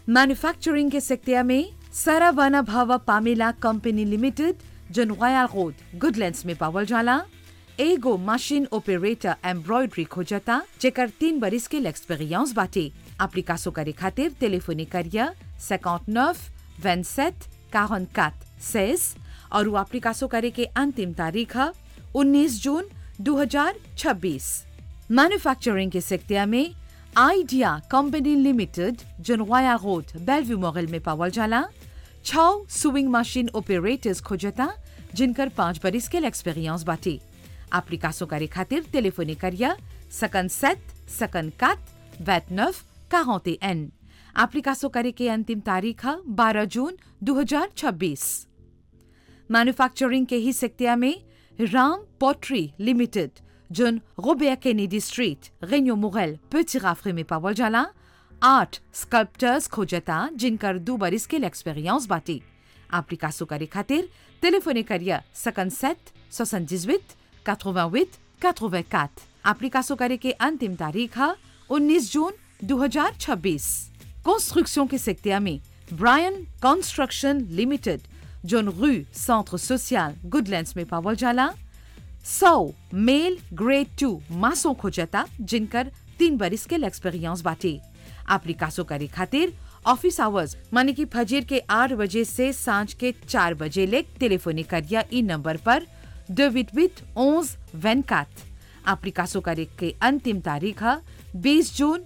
manufacturing के sector में Saravana Bhava Pamela company limited जन रॉयल रोड गुडलैंड्स में पावल जाला एगो मशीन ऑपरेटर एम्ब्रॉयडरी खोजता जेकर तीन बरिस के एक्सपीरियंस बाटे एप्लीकासो करे खातिर टेलीफोनी करिया 59 27 44 16 और वो एप्लीकासो करे के अंतिम तारीख है 19 जून 2026 मैन्युफैक्चरिंग के सेक्टर में आइडिया कंपनी लिमिटेड जनवाया रोड बेलव्यू मॉडल में पावल जाला छह सुइंग मशीन ऑपरेटर्स खोजता जिनकर पांच बरिस के एक्सपीरियंस बाटे एप्लीकासो करे खातिर टेलीफोनी करिया सकन सेट सकन कात वैट नफ काहोते एन एप्लीकासो करे के अंतिम तारीख है 12 जून 2026 मैन्युफैक्चरिंग के ही सेक्टर में राम पोट्री लिमिटेड जोन रोबेया केनेडी स्ट्रीट रेन्यो मुगल पेटी राफरे में पावल जाला आठ स्कल्प्टर्स खोजता जिनकर दो बरिस के एक्सपीरियंस बाटे एप्लीकासो करे खातिर टेलीफोनी करिया सकन सेट सोसन जिजवित 88 84 एप्लीकासो करे के अंतिम तारीख है 19 जून 2026 कंस्ट्रक्शन के सेक्टर में ब्रायन कंस्ट्रक्शन लिमिटेड जोन रू सेंटर सोशल गुडलैंड्स में पावल जाला सौ मेल ग्रेड टू मासों खोजता जिनकर तीन बरिस के एक्सपीरियंस बाटे एप्लीकासो करे खातिर ऑफिस आवर्स माने कि फजीर के आठ बजे से सांझ के चार बजे ले टेलीफोनी करिया ई नंबर पर de 88 11 24 एप्लीकासो करे के अंतिम तारीख है 20 जून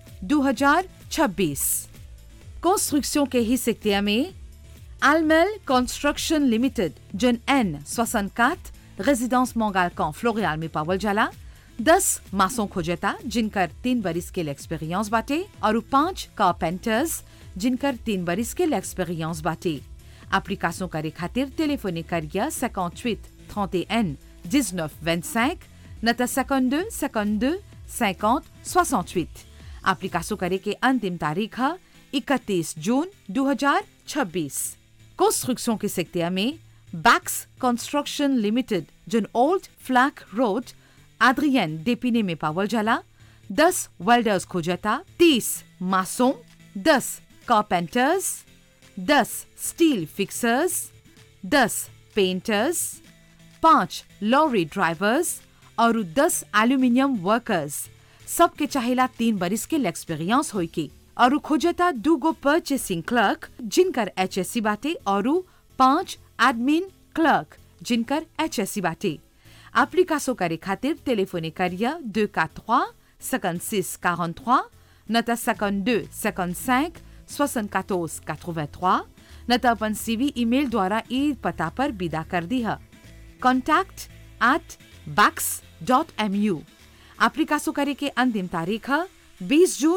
2026 कंस्ट्रक्शन के ही सेक्टर में Almel Construction Limited, John N, 64, résidence Mongalcan, Floréal में पावल जाला दस मासों खोजता जिनकर तीन बरिस के एक्सपीरियंस बाटे और पांच कारपेंटर्स जिनकर तीन बरिस के एक्सपीरियंस बाटे एप्लीकासों करे खातिर टेलीफोनी करिया 58 31 19 25 नता 52 52 50 68 एप्लीकासों करे के अंतिम तारीख है 31 जून 2026 कंस्ट्रक्शन के सेक्टर में बैक्स कंस्ट्रक्शन लिमिटेड जन ओल्ड फ्लैक रोड आद्रियन डेपिने में पावल जाला दस वेल्डर्स खोजता तीस मासों दस कारपेंटर्स दस स्टील फिक्सर्स दस पेंटर्स पांच लॉरी ड्राइवर्स और दस एल्यूमिनियम वर्कर्स सबके चाहेला तीन बरिस के एक्सपीरियंस होई के और खोजता दूगो परचेसिंग क्लर्क जिनकर एचएससी बाटे और पांच एडमिन क्लर्क जिनकर एचएससी बाटे एप्लीकासो करे खातिर टेलीफोनी करिया 243 56 43 नता 52 55 74 83 नता अपन सीवी ईमेल द्वारा ई पता पर विदा कर दी है contact at Backs dot M U एप्लीकासो करे के अंतिम तारीख है 20 जून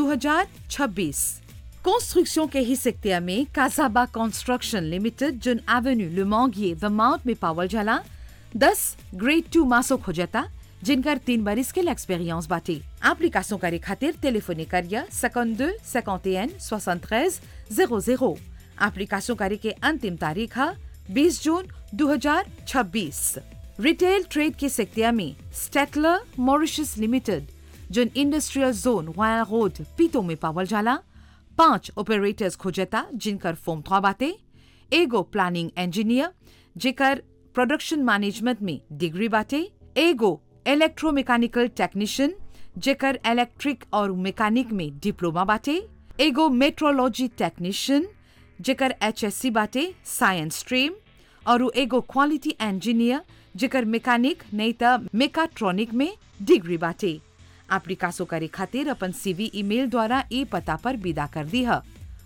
2026 कंस्ट्रक्शन के ही सेक्टर में काजाबा कंस्ट्रक्शन लिमिटेड जुन एवेन्यू लुमोंगिए द माउंट में पावल जाला दस ग्रेड टू मासो खोजता जिनकर तीन बरिस के एक्सपीरियंस बाटे एप्लीकासो करे खातिर टेलीफोनी करिया 52 51 73 00 एप्लीकासो करे के अंतिम तारीख है 20 जून 2026 रिटेल ट्रेड के सेक्टर में Statler Mauritius limited zone industrial zone वाया रोड पीतो में पावल जाला पांच ऑपरेटर्स खोजता जिनकर फॉर्म थ्वा बाटे एगो प्लानिंग इंजीनियर जेकर प्रोडक्शन मैनेजमेंट में डिग्री बाटे एगो इलेक्ट्रोमैकेनिकल टेक्नीशियन जेकर इलेक्ट्रिक और मैकेनिक में डिप्लोमा बाटे एगो मेट्रोलॉजी टेक्नीशियन जेकर एचएससी बाटे साइंस स्ट्रीम और एगो क्वालिटी इंजीनियर जेकर मैकेनिक नहीं त मेकाट्रॉनिक में डिग्री बाटे एप्लीकासो करे खातिर अपन सीवी ईमेल द्वारा ई पता पर विदा कर दी है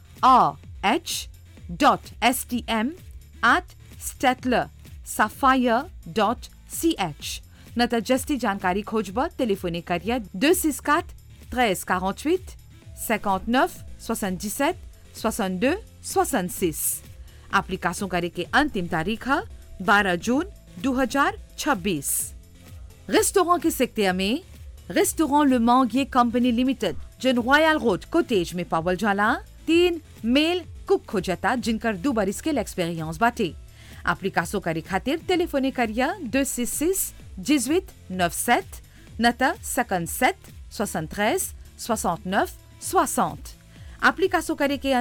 H dot S T M at Statler sapphire dot C H न त जस्ती जानकारी खोजब टेलीफोनी करिया दो सिस्कात त्रेस quarante-huit 59 77 62 66 एप्लीकासों करे के अंतिम तारीख है 12 जून 2026 रेस्टोरेंट के सेक्टर में restaurant Le Manguier company limited जन रॉयल रोड कोटेज में पावल जाला तीन मेल कुक खोजता जिनकर दो बरिस के एक्सपीरियंस बाटे एप्लीकासो करे खातिर टेलीफोनी करिया 266 18 97 नता 57 73 69 60 एप्लीकासो करे के